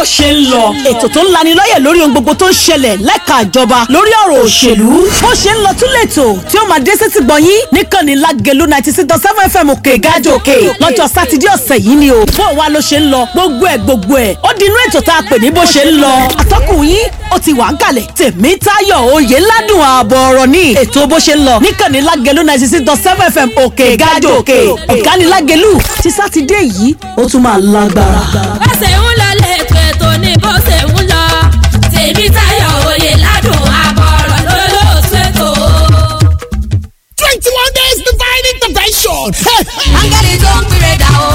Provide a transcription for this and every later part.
bó ṣe ń lọ ètò tó ń lanilọ́yẹ̀ lórí ohun gbogbo tó ń ṣẹlẹ̀ lẹ́ka ìjọba lórí ọ̀rọ̀ òṣèlú bó ṣe ń lọ tún lẹ́tò tí ó máa dé sétí gbọ̀nyín níkànnì lágẹ̀lú ninety six dot seven fm òkè gájò òkè lọ́jọ́ sátidé ọ̀sẹ̀ yìí ni o bó wa ló ṣe ń lọ gbogbo ẹ̀ gbogbo ẹ̀ ó di inú ètò tá a pè ní bó ṣe ń lọ atọ́kùn yín ó ti wà ń kalẹ̀ tèmítayọ̀ oyè ládùn ààbọ̀ ọ̀rọ̀ ní ètò bó ṣe ń lọ níkànnì lágẹ̀lú ninety six dot seven fm òkè gájò òkè ọ̀gánilágẹ̀lú ti sátidé yìí ó tún máa lágbára. bó ṣe ń lọ lẹ́tọ̀ ètò ni bó ṣe ń lọ tèmi táyọ̀ òye ládùn àbọ̀rọ̀ lólóòtú ètò. twenty one days divine intervention. áńgẹ́lì tó ń pèrè dà o.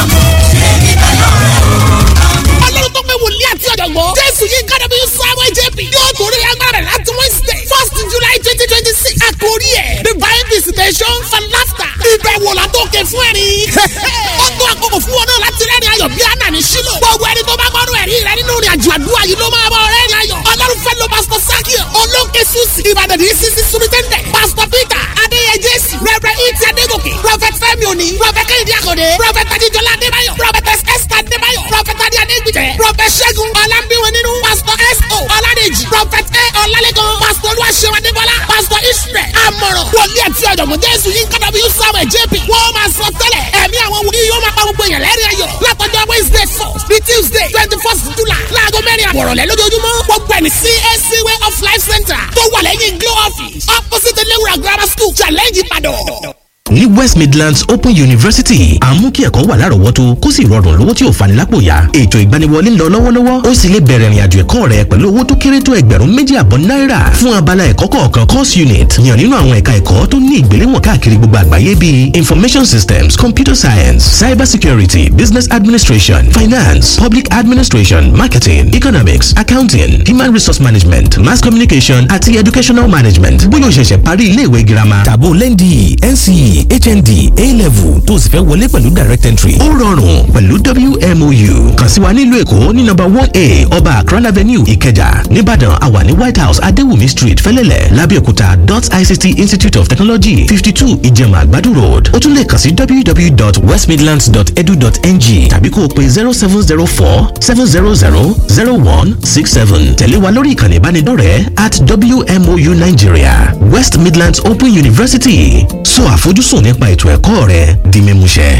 ọlọ́run tó pé wòlíì àti ọ̀jọ̀gbọ́n. jésù yìí kára bí samuel jp yóò torí agbára rẹ̀ láti wednesday first july twenty twenty six. àkórí ẹ̀ divine visitation for laughter. ìbẹ̀wò látòkè fún ẹ̀rín. ó tó àkókò fún wọn náà láti rẹ́rìn ayọ̀ bí àná ní sílò. gbogbo ẹni tó bá gbọ́dọ̀ ẹ̀rí rẹ nínú ìrìn àjò àdúrà yìí ló máa bọ̀ rẹ́rìn ayọ̀. ọlọ́run fẹ́ lo pastor sakio olóńkè susi ìbàdàn ní sisi sumitẹ́ndẹ̀ pastor peter adéyẹ jésù rẹ̀rẹ̀ ìtì adégòkè prophet fẹ́mi òní prophet kẹ́hìndé àkọ́dé prophet adéjọlá adébáyọ̀ prophet esther adébáyọ̀ prophet adé adégbìtẹ̀ prophet ṣẹ́gun ọlámbíwọn nínú pastor s.o. ọládèjì prophet a ọlálẹ́gàn pastor olúwaṣẹ́wọ̀n adébọ́lá pastor israel amọ̀ràn wòlíì àti ọ̀jọ̀gbọ́n jésù yín kọ́dọ̀ bí samuel jp wọ́n máa sọ tẹ́lẹ̀ ẹ̀mí àwọn wòlíì yóò máa pa gbogbo èèyàn lẹ́rìn ayọ̀ látọjọ́ wednesday first ní tuesday twenty first july láago mẹ́rin àbọ̀rọ̀lẹ́ lójoojúmọ́ gbogbo ẹni cac way of life center tó wà lẹ́yìn glow office opposite elewura grammar school challenge ìbàdàn ní west midlands open university à ń mú kí ẹ̀kọ́ wà lárọ̀ọ́wọ́tó kó sì rọrùn lówó tí ò fani lápò yá ètò ìgbaniwọlé ń lọ lọ́wọ́lọ́wọ́ ó sì lè bẹ̀rẹ̀ ìrìnàjò ẹ̀kọ́ rẹ pẹ̀lú owó tó kéré tó ẹgbẹ̀rún méjì àbọ̀ náírà fún abala ẹ̀kọ́ kọ̀ọ̀kan course unit yàn nínú àwọn ẹ̀ka ẹ̀kọ́ tó ní ìgbéléwọ̀n káàkiri gbogbo àgbáyé bíi information systems computer science cyber security business administration finance public administration marketing economics accounting human resource management mass communication àti educational management bóyá o ṣẹ̀ṣẹ̀ parí ilé ìwé girama tàbó lẹ́ndì nce hnd a-level tó sì fẹ́ wọlé pẹ̀lú direct entry. ó rọrùn pẹ̀lú wmou kàn sí wa nílùú èkó ní nọ́mbà one a ọba akran avenue ìkẹjà nìbàdàn àwa ní white house adéwùmí street fẹ́lẹ́lẹ̀ lábẹ́òkúta dot ict institute of technology fifty two ìjẹ̀mà àgbàdo road ó tún lè kàn sí www.westmidlands.edu.ng tàbí kó o pe zero seven zero four seven zero zero zero one six seven tẹ̀lé wa lórí ìkànnì ìbánidọ́rẹ̀ẹ́ at wmou nigeria west midlands open university sọ àfojúsùn nípa ètò ẹ̀kọ́ rẹ di mímúṣẹ.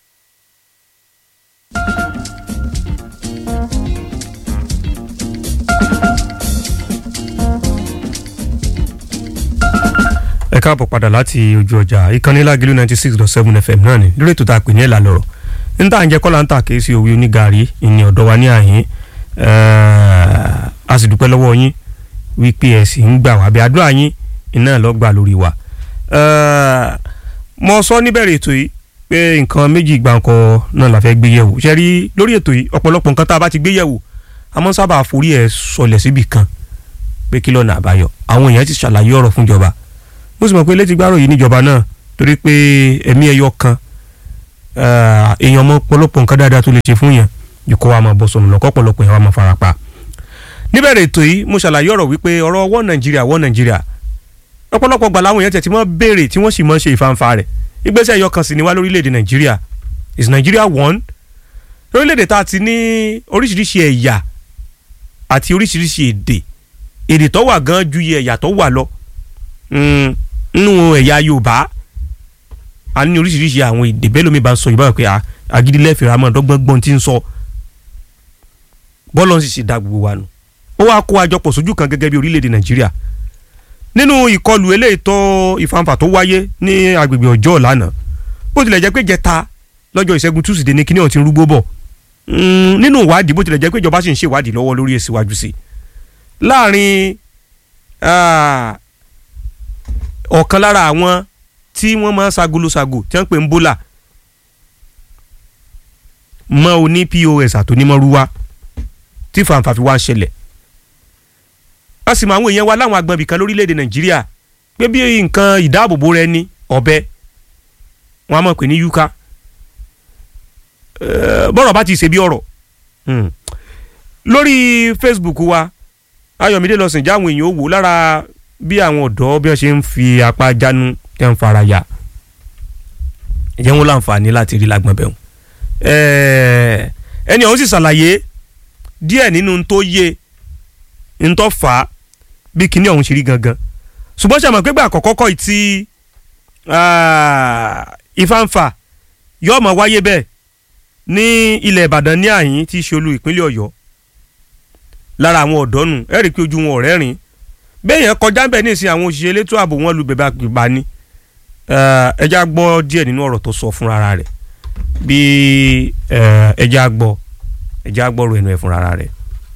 ẹ káàbọ̀ padà láti ojú ọjà ìkànnì lágìlú ninety six dot seven fm náà ni lórí ètò tá a pè ní ẹ̀là lọ́rọ̀ níta ń jẹ́ kọ́lá ń tà kí sí òwe onígàrí ìní ọ̀dọ́ wa ní àhín a sì dúpẹ́ lọ́wọ́ yín wípé ẹ̀ sì ń gbà wá bí àdúrà yín iná lọ́ gbà lórí wa. mo sọ níbẹ̀rẹ̀ ètò yìí pé nǹkan méjì gbàǹkọ náà la fẹ́ gbé yẹ̀wò ṣe rí lórí ètò yìí ọ̀pọ̀lọpọ̀ nǹkan tá a bá ti gbé yẹ̀wò a mọ́ sábà forí ẹ̀ sọlẹ̀ síbì kan pé kí lọ́nà àbáyọ àwọn èèyàn ti ṣàlàyé ọ̀rọ̀ fúnjọba mo sì mọ̀ pé létí gbárò yìí níjọba náà torí pé ẹ̀mí ẹyọ kan èèyàn mọ pọ̀lọpọ̀ nǹkan dáadáa tó lè ṣe fún yàn ju kó wa máa bọ́ sọnù lọ́kọ́ pọ̀lọpọ̀ yẹn wa máa fara pa. níbẹ̀rẹ̀ ètò yìí mo ṣàlàyé ọ̀rọ̀ wípé ọ̀rọ̀ wọ́n nàìjíríà wọ́n nàìjíríà ọ̀pọ̀lọpọ̀ gbà láwọn èèyàn tẹ̀ tí wọ́n béèrè tí wọ́n sì mọ̀ ṣe ìfanfa rẹ̀ ìgbésẹ̀ ẹyọ kan sì ni wá lórílẹ̀‐èdè nàìjíríà is Nigeria one lórílẹ̀‐èdè tá a ti ní oríṣiríṣi ẹ̀yà àti oríṣiríṣi èdè èdè tó wà gan ju iye ẹ̀yà tó wà lọ nínú ẹ̀yà yorùbá a ní oríṣiríṣi àwọn èdè bẹ́ẹ̀ lómi bá ń sọ yorùbá pé agídílẹ̀ fèrè àmọ́ ọ̀dọ́gbọ́ngbọ́n ti ń sọ bọ́ọ̀lù ń sì ṣe dá gbogbo wa nù ó wáá kó àjọpọ̀ sójú kan gẹ́gẹ́ bí orílẹ̀-èdè nàìjíríà nínú ìkọlù eléyìí tó ìfanfà tó wáyé ní agbègbè ọjọ́ lánàá bó tilẹ̀ jẹ́ pé jẹta lọ́jọ́ ìṣẹ́gun túsìdé ní kíní ọ̀hún ti ń rúgbó bọ̀ nínú ìwádìí bó tilẹ̀ jẹ́ pé ìjọba sì ń ṣèwádìí lọ́wọ́ lórí èsì iwájú sí láàrin ọ̀kan lára àwọn tí wọ́n máa ń sagolosago tí wọ́n ń pè ń bólà mọ́ oní pos àtònímọ̀rúwá tí fàǹfà fi wá ń ṣẹlẹ̀ a sì mọ àwọn èèyàn wa láwọn agbọ̀nbì kan lórílẹ̀‐èdè nàìjíríà pé bí nǹkan ìdáàbòbò rẹ ní ọ̀bẹ wọn a mọ̀ pé ní yúká bọ́rọ̀ bá ti ṣe bí ọ̀rọ̀ lórí facebook wa ayọ̀mídé lọ́sìn jáwọn èèyàn ó wò lára bí àwọn ọ̀dọ́ bí wọ́n ṣe ń fi apá jánu tẹ́ ń fara ya ìyẹn wọn láǹfààní láti rí lágbọ̀n bẹ́ẹ̀ ẹni ọ̀hún sì ṣàlàyé díẹ̀ nínú n tó yé n tó fà á bí kinní ọ̀hún ṣe rí gangan ṣùgbọ́n ṣe àmọ̀ pé gbà àkọ́kọ́ kọ́ ti ìfàǹfà yóò máa wáyé bẹ́ẹ̀ ní ilẹ̀ ìbàdàn ní àyín tí í ṣe olú ìpínlẹ̀ ọ̀yọ́ lára àwọn ọ̀dọ́ nù ẹ rí i pé ojú wọn ọ̀rẹ́ rìn bẹ́ẹ̀ yẹn kọjá bẹ́ẹ̀ ní ìsìn àwọn òṣìṣẹ́ elétò ààbò wọn lu bèbè àgbègbà ni ẹja gbọ́ díẹ̀ nínú ọ̀rọ̀ tó sọ fúnra rẹ̀ bí ẹja gbọ́ ẹja gbọ́ ro ẹnu ẹ̀ fúnra rẹ̀.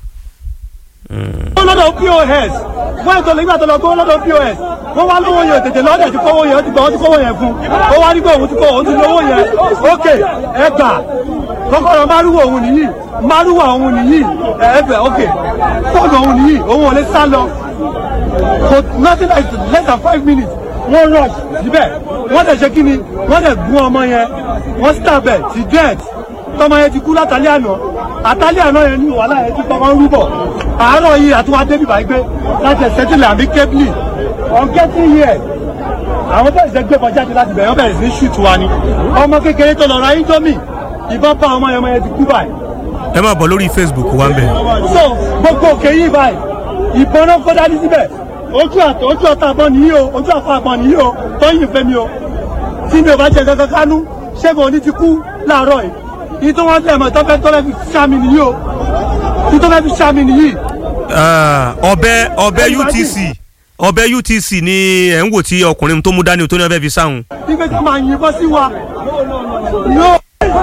lọ́dọ̀ pos wọ́n ètò nígbà tó lọ gbówó lọ́dọ̀ pos wọ́n wá lówó yẹn tètè lọ́dẹ̀ tí kówó yẹn ó ti gbọ́ ó ti kówó yẹn fún ó wá nígbà òun ti kó òun ti lówó yẹn ókè ẹ gbà kọ́kọ́rọ́ márùwọ̀ òun nìyí márùwọ̀ òun nìyí ẹ̀ẹ́fẹ̀ ókè fóònù òun nìyí òun ò lè sá lọ kò nothing like less than five minutes wọ́n rush síbẹ̀ wọ́n dẹ̀ ṣe kí ni wọ́n dẹ̀ gún ọmọ yẹn wọ́n stab ẹ̀ ti death tọmọ yẹn ti kú látàlẹ́ àná àtàlẹ́ àná yẹn ní wàhálà yẹn ti kọ́kọ́ ń rúbọ̀ àárọ̀ yìí àtúwá débi báyìí pé láti ẹ̀sẹ̀ tí làmí kébìlì on getting here àwọn bẹ́ẹ̀ ṣe gbé bọ́jáde láti bẹ̀rẹ̀ wọ́n bẹ̀rẹ̀ sí ṣùtù wa ni ọmọ kékeré tó lọ ra indomie ìbọn bá ọmọ yẹn ọmọ yẹn ti kú báyìí. ẹ máa bọ̀ lórí facebook wa ń bẹ̀. so gbogbo òkè yìí báyìí ìbọn náà kó dání síbẹ̀ ojú àtọ̀ ojú ọ̀tá àbọ̀ nìyí o ojú àfọ̀ àbọ̀ nìyí o tọ́yìn fẹ́ mi o tí mi ò bá jẹ kankan kánú ṣẹ́gun òní ti kú láàárọ̀ yìí ní tó wọ́n tẹ̀ mọ́ tọ́fẹ́ tọ́fẹ́ fi ṣáàmì nìyí o ní tó fẹ́ fi ṣáàmì nìyí. ọbẹ̀ ọbẹ̀ utc ọbẹ̀ utc ni ẹ̀ ń wò tí ọkùnrin tó mú dání tó ní ọbẹ̀ fi sáhùn. nígbà tí màá yìnbọn sí wa yóò.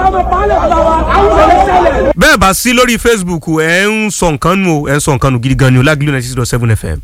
bẹ́ẹ̀ bá sí lórí facebook ẹ̀ ń sọ nǹkan nù ẹ̀ ń sọ nǹkan nù gidi gan ni o lágbílò ninety six dot seven fm.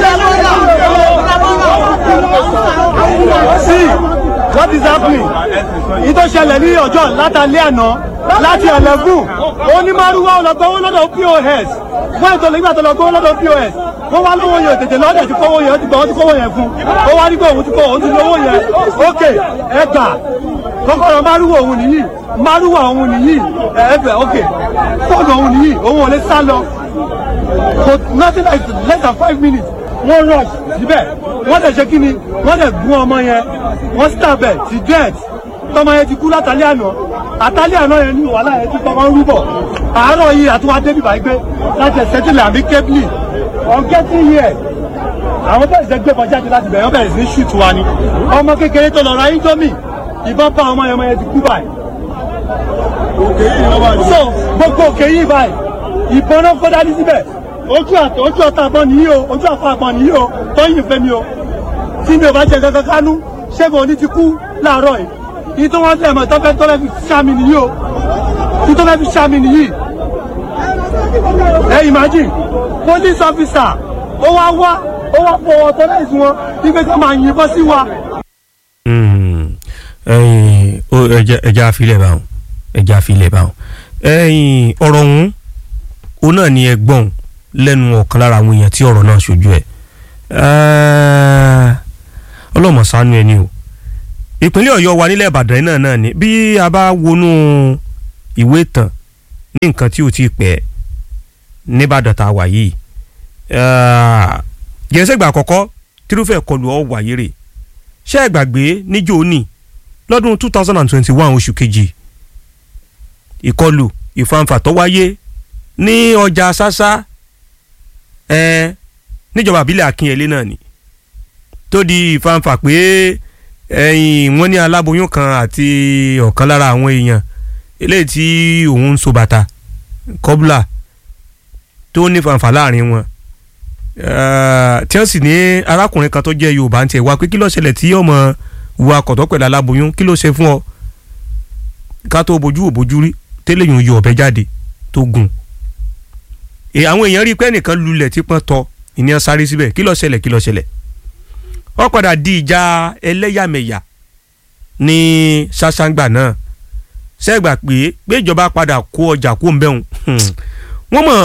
see what is happening yìí tó ṣẹlẹ̀ ní ọjọ́ látàlẹ́ àná láti ẹ̀lẹ́gùn onímọ̀rúwá ọlọ́gbọ́n lọ́dọ̀ pos wọ́n ètò nígbà tó lọ gbówó lọ́dọ̀ pos wọ́n wá lówó yẹn tètè lọ́dẹ̀ tí kówó yẹn ó ti gbọ́ ó ti kówó yẹn fún ó wá nígbà òun ti kó òun ti lówó yẹn ókè ẹ gbà kọ́kọ́rọ́ márùwọ̀ òun nìyí márùwọ̀ òun nìyí ẹ̀ẹ́fẹ̀ ókè fóònù òun nìyí òun ò lè sá lọ kò nothing like less than five minutes wọ́n rush síbẹ̀ wọ́n dẹ̀ ṣe kí ni wọ́n dẹ̀ gún ọmọ yẹn wọ́n stab ẹ̀ ti death tọmọ yẹn ti kú látàlẹ́ àná àtàlẹ́ àná yẹn ní wàhálà yẹn ti kọ́kọ́ ń rúbọ̀ àárọ̀ yìí àtúwá débi báyìí pé láti ẹ̀sẹ̀ tí làmí kébìlì on getting here àwọn bẹ́ẹ̀ ṣe gbé bọ́jáde láti bẹ̀rẹ̀ wọ́n bẹ̀rẹ̀ sí ní ṣùtù wa ni ọmọ kékeré tó lọ ra indomie ìbọn bá ọmọ yẹn ọmọ yẹn ti kú báyìí. so gbogbo òkè yìí báyìí ìbọn náà kó dání síbẹ̀ ojú àtọ̀ ojú ọ̀tá àbọ̀ nìyí o ojú àfọ̀ àbọ̀ nìyí o tọ́yìn fẹ́ mi o tí mi ò bá jẹ kankan kánú ṣẹ́gun òní ti kú láàárọ̀ yìí yìí tó wọ́n tẹ̀ mọ́ tọ́fẹ́ tọ́fẹ́ fi ṣáàmì nìyí o yìí tó fẹ́ fi ṣáàmì nìyí ẹ imagine police officer ó wá wá ó wá fọ ọtọ láìsí wọn wípé kí wọn máa yìnbọn sí wa. ẹja afilẹ̀ báwọn ẹja afilẹ̀ báwọn ọ̀rọ̀ ọ̀hún òun náà ni ẹgbọ́n lẹ́nu ọ̀kan lára àwọn èèyàn tí ọ̀rọ̀ náà ṣojú ẹ̀ ọlọ́mọ ṣàánú ẹni o ìpínlẹ̀ ọ̀yọ́ wa nílẹ̀ ìbàdàn náà náà ni bí a bá wọnú ìwé ìtàn ní nǹkan tí ò tí ì pẹ́ nìbàdàn tá a wà yìí gẹ̀ẹ́sẹ̀gbà àkọ́kọ́ tírúfẹ́ kọlù ọ̀ wáyé rè ṣé ẹ gbàgbé níjó ní lọ́dún two thousand and twenty one oṣù kejì ìkọlù ìfanfà tó wáyé ní ọjà sásá ẹ níjọba àbílẹ̀ akínyẹlé náà ni tó di ìfanfà pé ẹ̀yìn wọ́n ní aláboyún kan àti ọ̀kan lára àwọn èèyàn eléyìí tí òun ń so bàtà kọ́bùlà tó ní fanfà láàrin wọn tí wọ́n sì ní arákùnrin kan tó jẹ́ yorùbá ń tiẹ̀ wá pé kí ló ṣẹlẹ̀ tí ọmọ wo akọ̀tọ́ pẹ̀lú aláboyún kí ló ṣe fún ọ ká tó bójú ò bójú rí tẹ́lẹ̀ yòó yọ ọ̀bẹ jáde tó gùn àwọn èèyàn rí i pé ẹnìkan lulẹ̀ tí pọ́n tọ ìníyàn sáré síbẹ̀ kí ló ṣẹlẹ̀ kí ló ṣẹlẹ̀ ó padà di ìjà ẹlẹ́yàmẹ̀yà ní ṣàṣàǹgbà náà ṣẹ́gbà pé pé ìjọba padà kó ọjà kó ń bẹ̀rùn wọ́n mọ̀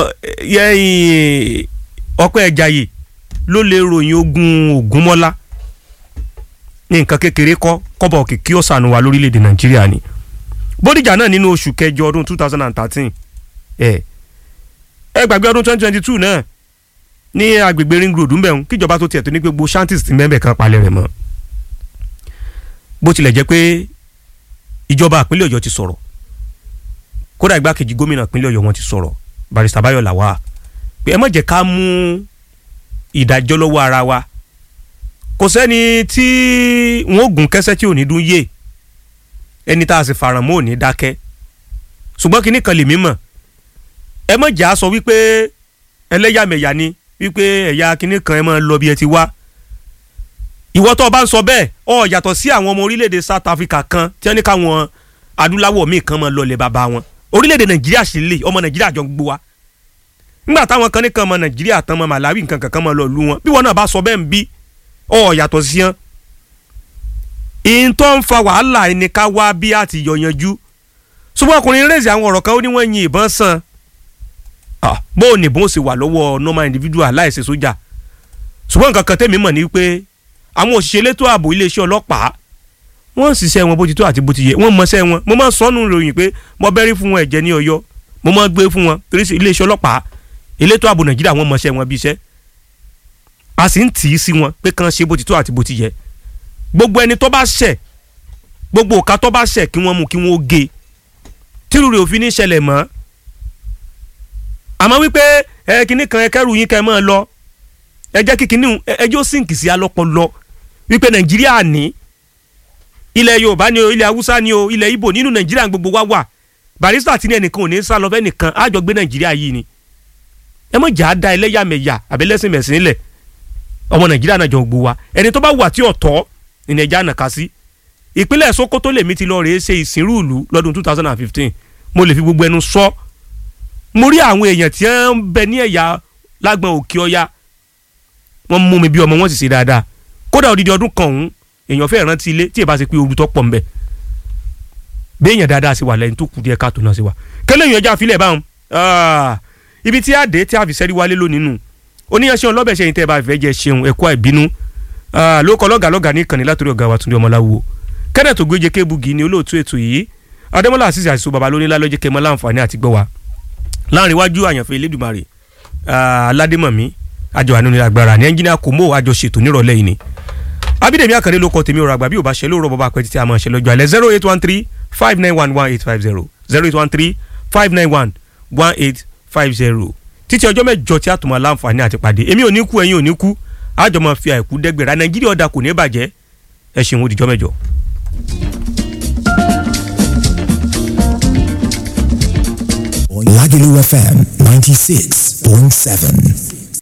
ọpẹ́ ẹ̀jáyè ló lè ròyìn ogun ògúnmọ́lá ní nǹkan kékeré kọ́ kọ́bọ̀ kìkí ọ̀sán wa lórílẹ̀‐èdè nàìjíríà ni bódìjà náà nínú oṣù kẹjọ ọdún two thousand and thirteen ẹ ẹ gbàgbé ọdún twenty twenty two náà ní agbègbè ring road ńbẹ̀rún kíjọba tó tiẹ̀ tó ní pé gbogbo shanties ti mẹ́bẹ̀ kan palẹ̀ rẹ̀ mọ́ bó tilẹ̀ jẹ́ pé ìjọba ìpínlẹ̀ ọ̀yọ́ ti sọ̀rọ̀ kódà igbákejì gómìnà ìpínlẹ̀ ọ̀yọ́ wọn ti sọ̀rọ̀ barista Báyọ̀ Làwà pé ẹ má jẹ́ ká mú ìdájọ́ lọ́wọ́ ara wa kò sẹ́ni tí wọ́n gùn kẹ́sẹ́ tí ò ní dún yé ẹni tá a sì faràn mọ́ ò ní dákẹ́ ṣùgbọ́n kinní kan lèmi mọ̀ ẹ má jà á sọ wípé ẹlẹ́yàmẹ̀yà ni wípé ẹ̀yà kinní kan ẹ máa lọ bí ẹ ti wá ìwọ tó o bá ń sọ bẹ́ẹ̀ ọ yàtọ̀ sí àwọn ọmọ orílẹ̀-èdè South Africa kan tí wọ́n ní káwọn adúláwọ̀ míì kan máa lọlẹ̀ bàbá wọn orílẹ̀-èdè Nàìjíríà sì lè ọmọ Nàìjíríà jọ gbogbo wa nígbà táwọn kan ní kan ọmọ Nàìjíríà tán ọmọ Malawi nǹkan kankan máa lọ lu wọn bí wọn náà bá sọ bẹ́ẹ̀ ń bí ọ yàtọ̀ sí wọn. ìyìn tó ń fa wàhálà ẹni ká wá bí a ti yọ yanjú ṣùgbọ́n ọkùnrin rèézì àwọn ọ̀rọ̀ kan ó ní wọ́n yin ìbọn sàn bó o nìbọn ó sì wà lọ́wọ́ normal individual láìsí sójà ṣùgbọ́n nǹkan kan tẹ́mi mọ̀ ní pé àwọn òṣìṣẹ́ elétò ààbò iléeṣẹ́ ọlọ́pàá wọ́n ń ṣiṣẹ́ wọn bó ti tó àti bó ti yẹ wọ́n mọṣẹ́ wọn mo máa ń sọ́nù ròyìn pé mo bẹ́rí fún wọn ẹ̀jẹ̀ ní ọ̀yọ́ mo máa ń gbé fún wọn torí iléeṣẹ́ ọlọ́pàá elétò ààbò nàìjíríà wọ́n mọṣẹ́ wọn bí iṣẹ́ a sì ń tì í sí wọn pé kàn ṣe bó ti tó àti bó ti yẹ gbogbo ẹni tó bá ṣẹ̀ gbogbo òka tó bá ṣẹ̀ kí wọ́n mú kí wọ́n gé tírú rẹ̀ òfin ní ṣẹlẹ̀ mọ́ àmọ́ wípé ẹ kinní kan ẹ kẹ́rù yín kẹ́ ẹ máa lọ ẹ jẹ́ kí kinní ẹjọ́ sínkì sí alọ́pọ̀lọ́ wípé nàìjíríà ní ilẹ̀ yorùbá ni o ilẹ̀ haúsá ni o ilẹ̀ ibo nínú nàìjíríà gbogbo wa wà barista tí ní ẹnìkan ò ní sá lọ fẹ́ nìkan á jọ gbé nàìjíríà yìí ni ẹ mọ̀ jà á da ẹlẹ́yàmẹ̀yà àbẹ́lẹ́sìn mẹ̀sìn nílẹ̀ ọmọ nàìjíríà náà jọ gbogbo wa ẹni tó bá wà tí ọ̀tọ̀ ní nàìjíríà náà kà sí ìpínlẹ̀ sokoto lèmi ti lọ rèé ṣe ìsìnrú ìlú lọ́dún two thousand and fifteen mo lè fi gbogbo ẹnu sọ mo rí àwọn èèyàn tí wọ́n ń bẹ ní ẹ̀yà lágbọn òkè ọya wọ́n mú mi bí ọmọ wọn sì ṣe dáadáa kódà odidi ọdún kan ọ̀hún èèyàn fẹ́ rántí ilé tí ìbá ṣe pé ooru tó pọ̀ nbẹ béèyàn dáadáa sí wa lẹ́yìn tó kù díẹ̀ káàtó náà sí wa kẹlẹ́ èèyàn já filẹ̀ báwọn ibi tí a dé tí a fi sẹ́rí wálé lónìí nù oníyanṣẹ́ ọlọ́bẹ̀ ṣẹ́yìn tẹ́ ẹ bá fẹ́ jẹ́ ṣeun ẹ̀kọ́ àìbínú ló kọ́ lọ́gàá lọ́gàá ní ìkànnì látòrí ọ̀gá wa Túndé Ọmọláwo kenneth ogbéje kébugi ni olóòtú ètò yìí adémọlá àṣìṣe àṣìṣe baba lónílá lọ́jọ́ kẹmọ́ láǹfààní àti gbọ́ wa láàrin iwájú àyànfẹ́ elédùmarè aládémọ̀mí àjọ àánú ní agbára ní ẹnjìnìá kò mọ́ àjọ ṣètò nírọ̀lẹ́ yìí ni abídèmí àkàndé ló kọ tèmi ọ̀rọ̀ àgbà bí ò bá ṣe lóòrọ̀ bọ́ba pẹ́ títí a máa ṣe lọ́jọ́ alẹ́ zero eight one three five nine one one eight five zero zero eight one three five nine one one eight five zero títí ọjọ́ mẹ́jọ tí a tún máa láǹfààní àti pàdé èmi ò ní kú ẹ̀yin ò ní kú àjọ máa fi àìkú dẹ́gbẹ̀rẹ́ nàìjíríà ọ̀dà kò ní bàjẹ́ ẹ ṣeun ó dìjọ́ mẹ́jọ. Lagelu FM 96.7.